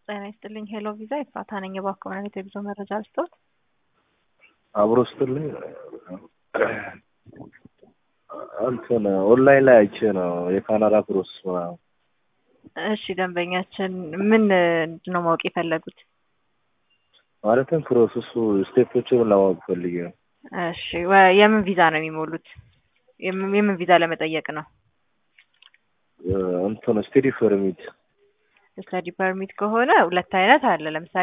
ጤና ይስጥልኝ። ሄሎ ቪዛ ይፋታ ነኝ። እባክዎ ነው የጉዞ መረጃ ልስጥዎት? አብሮ ስትልኝ እንትን ኦንላይን ላይ አይቼ ነው የካናዳ ፕሮሰስ ምናምን። እሺ ደንበኛችን ምን ነው ማወቅ የፈለጉት? ማለትም ፕሮሰሱ ስቴፖችን ለማወቅ ፈልጌ ነው። እሺ ወ- የምን ቪዛ ነው የሚሞሉት? የምን የምን ቪዛ ለመጠየቅ ነው? እንትን ስቴዲ ፐርሚት ስተዲ ፐርሚት ከሆነ ሁለት አይነት አለ። ለምሳሌ